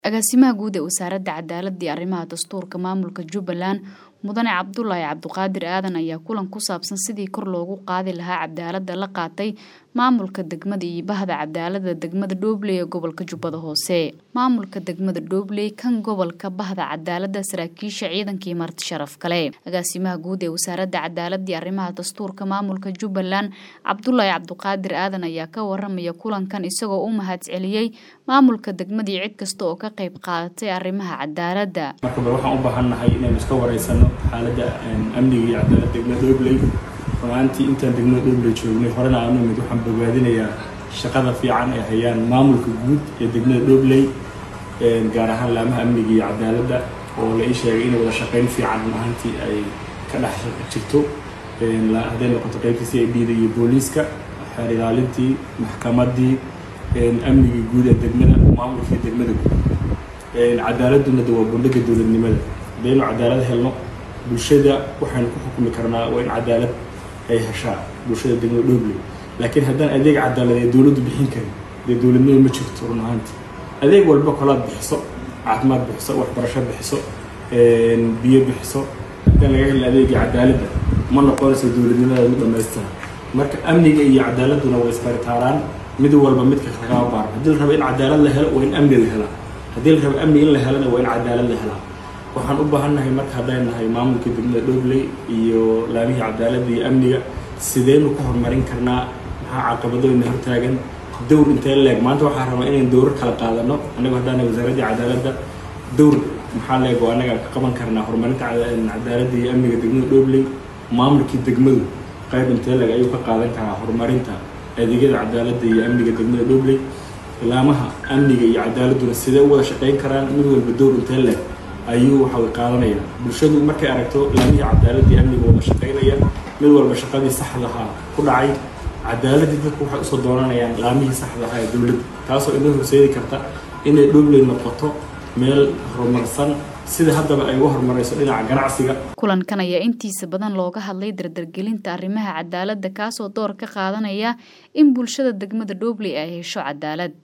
agaasimaha guud ee wasaaradda cadaaladda iyo arrimaha dastuurka maamulka jubbaland mudane cabdulaahi cabdiqaadir aadan ayaa kulan ku saabsan sidii kor loogu qaadi lahaa cadaaladda la qaatay maamulka degmada iyo bahda cadaaladda degmada dhoobley ee gobolka jubbada hoose maamulka degmada dhoobley kan gobolka bahda cadaaladda saraakiisha ciidankii marti sharaf kale agaasimaha guud ee wasaaradda cadaaladda iyo arrimaha dastuurka maamulka jubbaland cabdulaahi cabdiqaadir aadan ayaa ka waramaya kulankan isagoo u mahadceliyey maamulka degmada iyo cid kasta oo ka qayb qaadatay arrimaha cadaaladda marka bal waxaan u baahannahay inaynu iska wareysano xaaladda amniga iyo cadaaladda degmada dhobley runaantii intaan degmada dhobley joognay horena aanu imid waxaan bogaadinayaa shaqada fiican ay hayaan maamulka guud ee degmada dhobley gaar ahaan laamaha amniga iyo cadaaladda oo la ii sheegay inay wada shaqayn fiican runaantii ay ka dhex jirto hadday noqoto qaybta c i d da iyo booliiska xeer ilaalintii maxkamaddii amnigii guud ee degmada maamulkii degmada guud cadaaladuna de waa bundhaga dowladnimada haddaynu cadaalad helno bulshada waxaynu ku xukumi karnaa waa in cadaalad ay heshaa bulshada degmada dhobley laakiin haddaan adeeg cadaaladeed dowladdu bixin karin dee dowladnimo ma jirto run ahaantii adeeg walba kolaad bixiso caafimaad bixiso waxbarasho bixiso biyo bixiso haddaan laga helin adeegii cadaaladda ma noqonayso dowladnimada mid dhamaystira marka amniga iyo cadaaladuna way isbaritaaraan mid walba midka kagaa baaro haddii la rabo in cadaalad la helo waa in amni la helaa haddii la rabo amni in la helana waa in cadaalad la helaa waxaan u baahannahay marka haddayn nahay maamulka degmada dhobley iyo laamihii cadaaladda iyo amniga sideynu ka horumarin karnaa maxaa caqabadooyna hortaagan dowr intee leeg maanta waxaa rabaa inaynu dowrar kala qaadano annagu haddaana wasaaraddii cadaaladda dowr maxaa leeg oo annaga ka qaban karnaa horumarinta cadaaladda iyo amniga degmada dhobley maamulkii degmadu qayb intee leeg ayuu ka qaadan karaa horumarinta adeegyada cadaaladda iyo amniga degmada dhobley laamaha amniga iyo cadaaladduna sidee u wada shaqayn karaan mid walba dowr intee leeg ayuu waxa qaadanaya bulshadu markay aragto laamihii cadaaladda iyo amniga wada shaqaynaya mid walba shaqadii saxdahaa ku dhacay cadaaladii dadku waxay usoo dooranayaan laamihii saxda ahaa ee dowladda taasoo inoo horseedi karta inay dhobley noqoto meel horumarsan sida haddaba ay uga horumarayso dhinaca ganacsiga kulankan ayaa intiisa badan looga hadlay dardargelinta arrimaha cadaaladda kaasoo door ka qaadanaya in bulshada degmada dhobley ay hesho cadaalad